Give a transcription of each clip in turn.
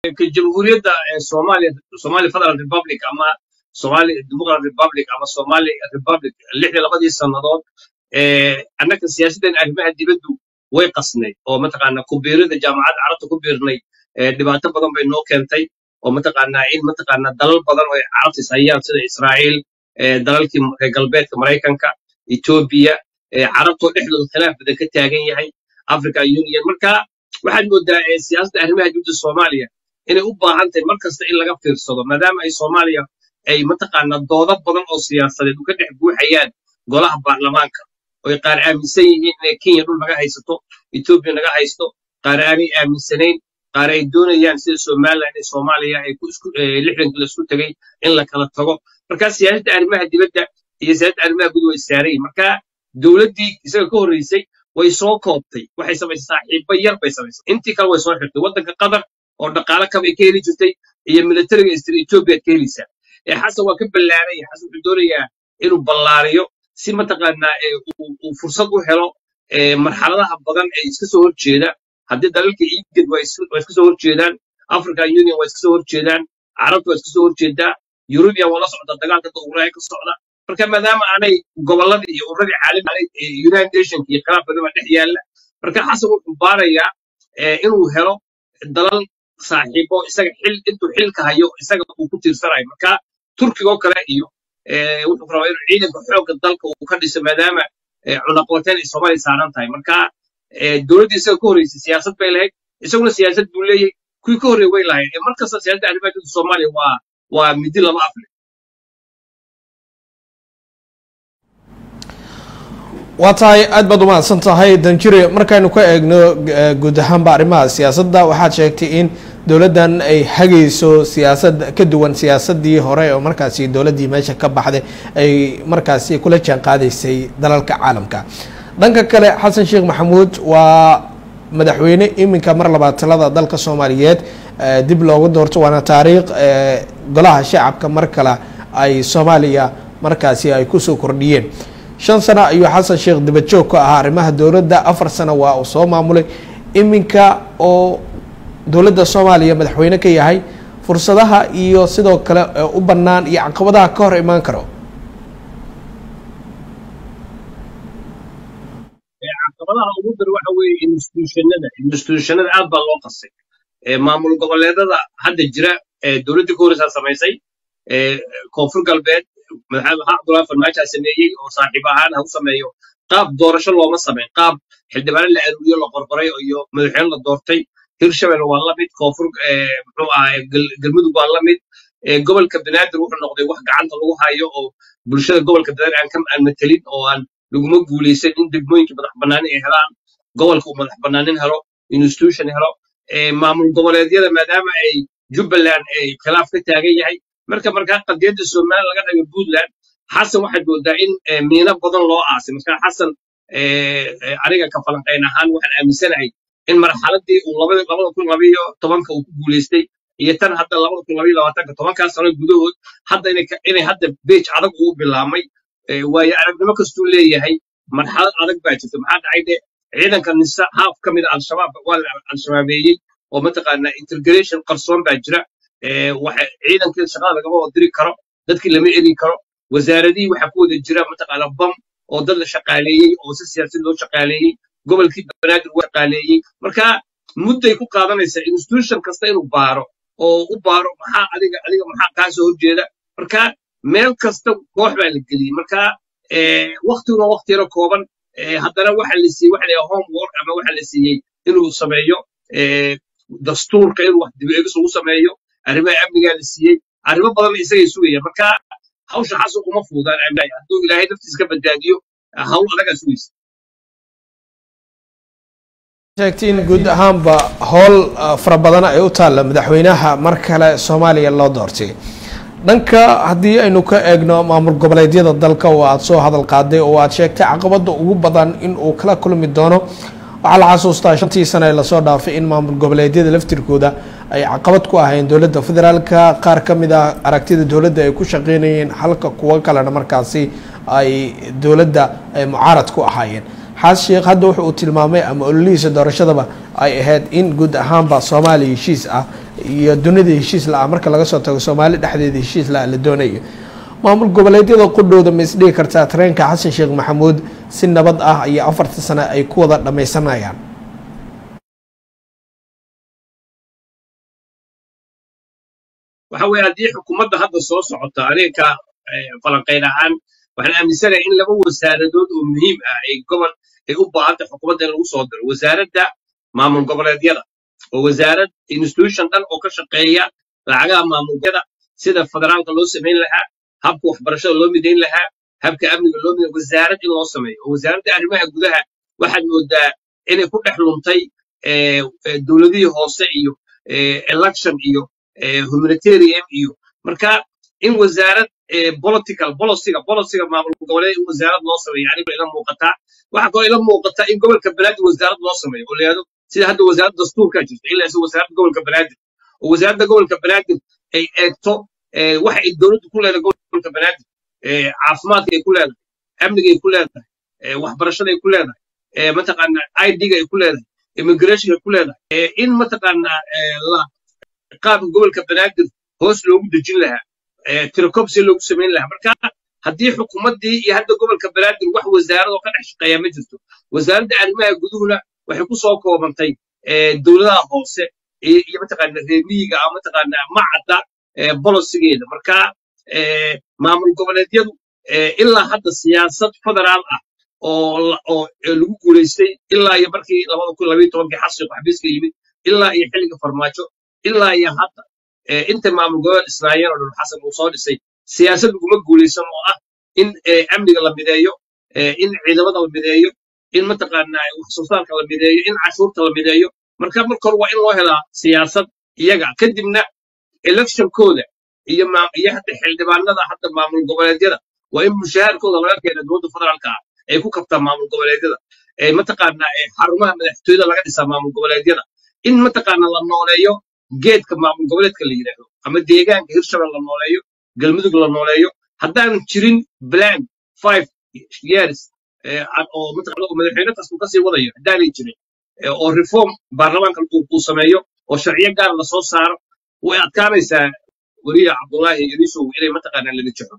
jamhuuriyadda soomaaliya somali federal republic ama somali democrat republic ama somali republic lixdii labadii sannadood annaka siyaasaddan arrimaha dibaddu way qasnayd oo mataqaanaa ku biirida jaamacadda carabta ku biirnay dhibaato badan bay noo keentay oo mataqaanaa in mataqaanaa dalal badan oo carabtis hayaan sida israa'iil dalalkii reer galbeedka maraykanka etoobiya carabtoo dhexdooda khilaaf badan ka taagan yahay african union marka waxaad moodaa siyaasadda arrimaha dibadda soomaaliya inay u baahan tahay mar kasta in laga fiirsado maadaama ay soomaaliya ay mataqaanaa doodo badan oo siyaasadeed u ka dhex buuxayaan golaha baarlamaanka oy qaar aaminsan yihiin inay kenya dhul naga haysato etoobiya naga haysto qaar aanay aaminsanayn qaar ay doonayaan sida somaliland iyo soomaaliya ay lixdanka la isku tegay in la kala tago marka siyaasadda arrimaha dibadda iyo siyaasadda arrimaha guud way saarayin marka dowladdii isaga ka horreysay way soo koobtay waxay samaysay saaxiibo yar bay samaysay intii kale way soo xirtay waddanka qatar oo dhaqaale kabay ka heli jirtay iyo militariga istir etoobiyaad ka helaysaa xasan waa ka ballaaraya xasan wuxuu doonayaa inuu ballaariyo si mataqaanaa uu fursad u helo marxaladaha badan ee iska soo horjeeda haddii dalalka igad waa iska soo horjeedaan african union waa iska soo horjeedaan carabta waa iska soo horjeedaa yurubiya waa la socda dagaalka dowraya ka socda marka maadaama aanay gobolladii iyo ururadii caalami united nationka iyo khilaaf badan baa dhex yaalla marka xasan wuxuu baarayaa inuu helo dalal saaxiibo isaga xil intuu xilka hayo isaga uu ku tiirsanayo marka turkiga oo kale iyo wuxuu rabaa inuu ciidanka xoogga dalka uu ka dhiso maadaama cunaqabateen ay soomaaliya saaran tahay marka dowladdii isaga ka horreysay siyaasad bay lahayd isaguna siyaasad buu leeyahay kuwii ka horreey way lahayd mar kasta siyaasadda arrimaha dibadda soomaaliya waa waa midi laba afle waa tahay aad baad umahadsan tahay danjire markaynu ka eegno guud ahaanba arrimaha siyaasadda waxaad sheegtay in dowladdan ay hagayso siyaasad ka duwan siyaasadii hore oo markaasi dowladdii meesha ka baxday ay markaasi kula jaan qaadaysay dalalka caalamka dhanka kale xasan sheekh maxamuud waa madaxweyne iminka mar labaad talada dalka soomaaliyeed dib loogu doorto waana taariikh golaha shacabka mar kale ay soomaaliya markaasi ay kusoo kordhiyeen shan sano ayuu xasan sheekh dibajoog ka ahaa arrimaha dowladda afar sano waa uu soo maamulay iminka oo dowladda soomaaliya madaxweyne ka yahay fursadaha iyo sidoo kale u bannaan iyo caqabadaha ka hor imaan karo caqabadaha ugu dar waxa weeye institutionada institutionada aad baa loo qasay maamul goboleedada hadda jira dowladdii ka horeysaa samaysay koonfur galbeed madaxweyne maxamed abdullahi farmaajo sameeyey oo saaxiib ahaan ha u sameeyo qaab doorasho looma samayn qaab xildhibaano la aruuriyo la qorqoray iyo madaxweyne la doortay hirshabelle waa la mid koonfur muxuu ahaa galmudug waa la mid gobolka banaadir wuxuu noqday wax gacanta lagu hayo oo bulshada gobolka banaadir aan ka aan matelin oo aan laguma guulaysan in degmooyinka madax bannaanin ay helaan gobolka uu madax bannaanin helo institution helo maamul goboleedyada maadaama ay jubbaland ay khilaaf ka taagan yahay marka markaa qadiyadda somaliland laga dhigo puntland xasan waxaad moodaa in miino badan loo aasay marka xasan aniga ka falanqayn ahaan waxaan aaminsanahay in marxaladii uu labada kun labayo tobanka uu ku guulaystay iyo tan hadda labada kun labayo labaatanka tobankaas sano gudahood hadda inay hadda beej adag uu bilaamay waayo aragnimo kastuu leeyahay marxalad adag baa jirta maxaa dhacay de ciidanka nisa haaf ka mid a al-shabaab waa la al-shabaabeeyey oo mataqaanaa integration qarsoon baa jira ciidankii shaqada lagama wada diri karo dadkii lama eri karo wasaaradihii waxaa ku wada jira mataqaana bam oo dad la shaqaaleeyey oo si siyaasad loo shaqaaleeyey gobolkii banaadir waa shaqaaleeyey marka mudday ku qaadanaysaa institution kasta inuu baaro oo u baaro maxaa adiga adiga maxaa kaa soo horjeeda marka meel kasta koox baa la geliyey marka waktiguna wakti yaro kooban haddana waxa la siiyey waxa la homework ama waxa la siiyey inuu sameeyo dastuurka inuu wax dib eegis ugu sameeyo arrimaha amnigaa la siiyey arrimo badan isagay sugayaan marka hawsha xasan uma fuudaan aaminay hadduu ilaahay naftiisa ka badbaadiyo hawl adagaa sugaysa sheegtay in guud ahaanba howl fara badan ay u taalla madaxweynaha mar kale soomaaliya loo doortay dhanka haddii aynu ka eegno maamul goboleedyada dalka oo aada soo hadal qaaday oo aad sheegtay caqabada ugu badan in uu kala kulmi doono waxaa la xasuustaa shantii sano ee lasoo dhaafay in maamul goboleedyada laftirkooda ay caqabad ku ahayn dowladda federaalka qaar ka mid ah aragtida dowladda ay ku shaqeynayeen halka kuwo kalena markaasi ay dowladda ay mucaarad ku ahaayeen xaas sheekh hadda wuxu uu tilmaamay ama ololihiisa doorashadaba ay ahayd in guud ahaanba soomaaliya heshiis ah iyo dunida heshiis la-ah marka laga soo tago soomaali dhexdeeda heshiis la-ah la doonayo maamul goboleedyada qudhooda ma isdhigi kartaa tareenka xasan sheekh maxamuud si nabad ah iyo afartii sano ay ku wada dhammaysanayaan waxa weeye haddii xukuumadda hadda soo socota aniga falanqayn ahaan waxaan aaminsanahay in laba wasaaradood oo muhiim ah ay gobol ay u baahantay xukuumadda in lagu soo diro wasaaradda maamul goboleedyada oo wasaarad institution dhan oo ka shaqeeya lacagaha maamulyada sida federaalka loo samayn lahaa habka waxbarashada loo midayn lahaa habka amniga loo midayn wasaarad in loo sameeyo oo wasaaradda arrimaha gudaha waxaad moodaa inay ku dhex luntay dowladihii hoose iyo election iyo humanitarian iyo marka in wasaarad political boliciga boliciga maamul goboleed in wasaarad loo sameeyo aniga ila muuqataa waxa kaloo ila muuqata in gobolka banaadir wasaarad loo sameeyo oo layihahdo sida hadda wasaaradda dastuurka jirta ilaa isa wasaaradda gobolka banaadir oo wasaaradda gobolka banaadir ay eegto waxa ay dowladdu ku leedahay gobolka banaadir caafimaadka ay ku leedahay amniga ay ku leedahay waxbarashada ay ku leedahay mataqaana idga ay ku leedahay immigration ay ku leedahay in mataqaana la qaabka gobolka banaadir hoos loogu dejin lahaa tirakobsi loogu samayn lahaa marka haddii xukuumaddii iyo hadda gobolka banaadir wax wasaarad oo ka dhex shaqeeya ma jirto wasaaradda arrimaha guduhuna waxay ku soo koobantay dowladaha hoose iyo mataqaana reemiyiga ama mataqaana macadda bolosigeeda marka maamul goboleedyadu ilaa hadda siyaasad federaal ah oo lagu guulaystay ilaa iyo markii labada kun labayo tobankii xasiq xabiiska yimid ilaa iyo xilliga farmaajo ilaa iyo hadda inta maamul goboleed israa'iil oo dhan xasan uu soo dhisay siyaasad laguma guulaysan oo ah in amniga la mideeyo in ciidamada la mideeyo in mataqaana wax soo saarka la mideeyo in cashuurta la mideeyo marka marka hore waa in loo helaa siyaasad iyaga kadibna electionkooda iyo iyo hadda xildhibaanada hadda maamul goboleedyada waa in mushaharkooda laga keena dowladda federaalka ah ay ku kabtaan maamul goboleedyada mataqaana xarumaha madaxtooyada laga dhisaa maamul goboleedyada in mataqaana la nooleeyo geedka maamul goboleedka la yidhaahdo ama deegaanka hirshabelle la nooleeyo galmudug la nooleeyo haddaan jirin plan five years oo madaxweyne kastuu kasii wadayo haddaanay jirin oo reform baarlamaanka uu sameeyo oo sharciyo gaar la soo saaro way adkaanaysaa weliya cabdullaahi irisow inay mataqaanaa la nijaxo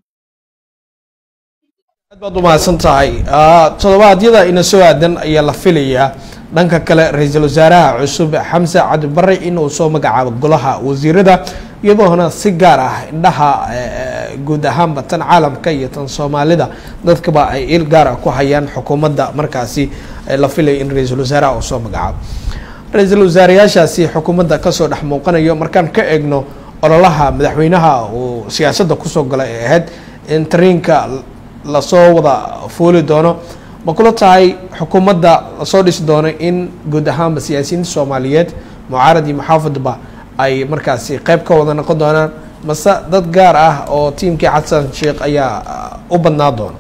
aad baad u mahadsan tahay toddobaadyada ina soo aadan ayaa la filayaa dhanka kale ra-iisul wasaaraha cusub xamse cabdibare inuu soo magacaabo golaha wasiirada iyadoona si gaar ah indhaha guud ahaanba tan caalamka iyo tan soomaalida dadkaba ay il gaara ku hayaan xukuumadda markaasi la filaya in ra-iisul wasaaraha uu soo magacaabo ra-iisul wasaarayaashaasi xukuumadda kasoo dhex muuqanayo markaan ka eegno ololaha madaxweynaha uu siyaasadda kusoo galay ee ahayd in tariinka lasoo wada fuuli doono ma kula tahay xukuumadda lasoo dhisi doono in guud ahaanba siyaasiyiinta soomaaliyeed mucaarad iyo muxaafadba ay markaasi qeyb ka wada noqon doonaan mase dad gaar ah oo tiimkii xasan sheekh ayaa u badnaa doona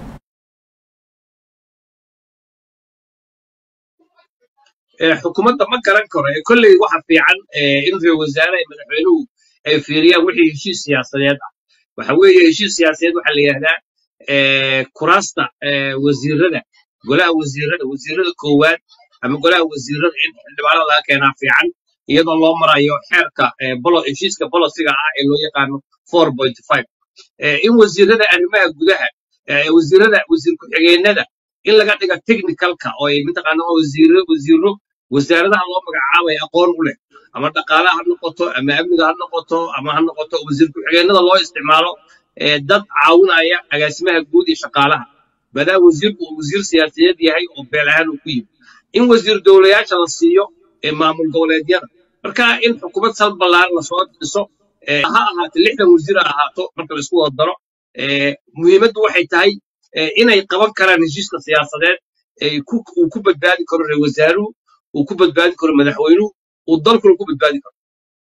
xukuumadda ma garan karo kolley waxa fiican in ra wasaare ay madaxweynuhu ay fiiriyaan wixii heshiis siyaasadeed ah waxa weeye heshiis siyaasadeed waxaa la yidhahdaa kuraasta wasiirada golaha wasiirada wasiirada koowaad ama golaha wasiirada in xildhibaanada laga keenaa fiican iyadoo loo marayo xeerka heshiiska bolosiga ah ee loo yaqaano four point five in wasiirada arrimaha gudaha wasiirada wasiir ku-xigeenada in laga dhiga technicalka oo ay mataqaana wasiiro wasiiro wasaaradaha loo magacaabay aqoon u leh ama dhaqaalaha ha noqoto ama amniga ha noqoto ama ha noqoto wasiir ku-xigeenada loo isticmaalo dad caawinaya agaasimaha guud iyo shaqaalaha maadaama wasiirku uu wasiir siyaasadeed yahay oo beel ahaan uu ku yimi in wasiir dowlayaasha la siiyo maamul goboleedyada marka in xukuumad sal ballaaran lasoo dhiso ha ahaato lixdan wasiir ha ahaato marka laisku wada daro muhiimaddu waxay tahay inay qaban karaan heshiiska siyaasadeed uu ku badbaadi karo ra wasaaruhu uu ku badbaadi karo madaxweynuhu uu dalkuna ku badbaadi karo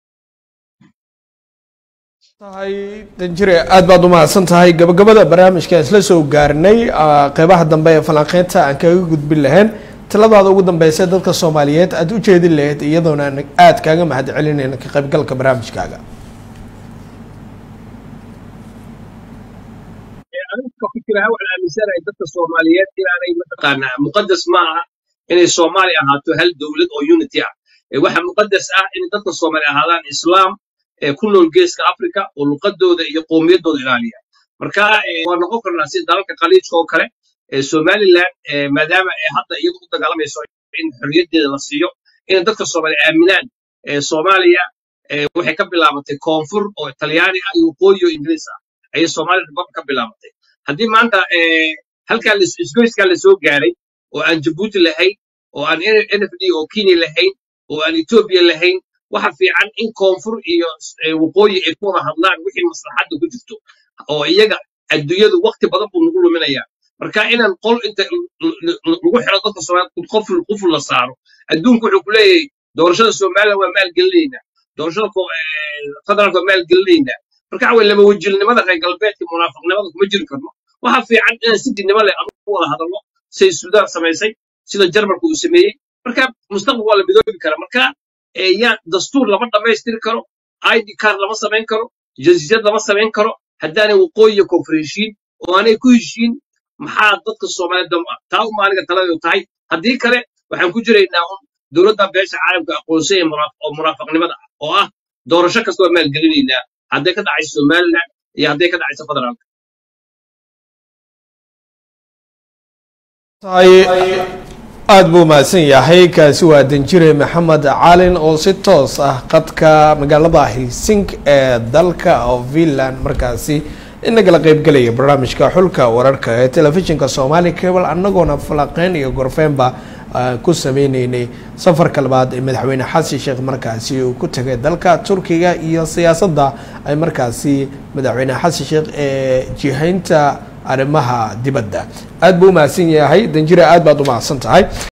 tahay danjire aada baad u mahadsan tahay gabagabada barnaamijkaan isla soo gaarnay qeybaha dambe ee falanqeynta aan kaga gudbin lahayn taladaada ugu dambeysa dadka soomaaliyeed aada u jeedin lahayd iyadoona aada kaaga mahad celinayna ka qaybgalka barnaamijkaaga aniga fikiraha waxaan aaminsanahay dadka soomaaliyeed inaanay mataqaanaa muqadas ma aha inay soomaali ahaato hal dowlad oo unity ah waxa muqadas ah in dadka soomaali ahaadaan islaam ee ku nool geeska africa oo luqadooda iyo qowmiyaddooda ilaaliya marka waa noqon karnaa sida dalalka khaliijka oo kale somaliland maadaama ay hadda iyadu u dagaalamayso in xorriyaddeeda la siiyo in dadka soomaaliya aaminaan soomaaliya waxay ka bilaabatay koonfur oo talyaani ah iyo waqooyi oo ingiriis ah ayay soomaaliya republic ka bilaabatay haddii maanta halkaa isgoyskaa lasoo gaaray oo aan jabuuti lahayn oo aan nfd oo kenya lahayn oo aan etoobiya lahayn waxa fiican in koonfur iyo waqooyi ay ku wada hadlaan wixii maslaxadda ku jirto oo iyaga adduunyadu waqti badan buu nagu luminayaa marka inaan qol inta lagu xiro dadka soomaaliya qoful quful la saaro adduunku wuxuu ku leeyahay doorashada somaliland waa maalgelinaynaa doorashada federaalka waa maalgelinaynaa marka waxa weye laba wajilnimada reer galbeedka munaafiqnimada kuma jiri karno waxa fiican inaan si dinimo leh anu ku wada hadalno say suudaan samaysay sida jarmalka uu sameeyey marka mustaqbal waa la midoobi karaa marka yaa dastuur lama dhammaystiri karo id card lama samayn karo jasiirad lama samayn karo haddaanay waqooyiya koonfur heshiin oo aanay ku heshiin maxaa dadka soomaaliya dam ah taa uma aniga taladu tahay haddii kale waxaan ku jiraynaa un dowladda beesha caalamka aqoonsan oo munaafaqnimada ah oo ah doorasho kasta waa maalgelinaynaa hadday ka dhacayso somaliland iyo hadday ka dhacayso federaalka aada buu mahadsan yahay kaasi waa danjire maxamed calin oo si toos ah qadka magaalada helsink ee dalka oo finland markaasi inagala qeybgelaya barnaamijka xulka wararka ee telefishinka soomaali cable anagoona falaqeyn iyo gorfeenba ku sameyneynay safarka labaad ee madaxweyne xasan sheekh markaasi uu ku tagay dalka turkiga iyo siyaasadda ay markaasi madaxweyne xasan sheekh ee jihaynta arrimaha dibadda aada buu umahadsan yahay danjire aad baad umahadsan tahay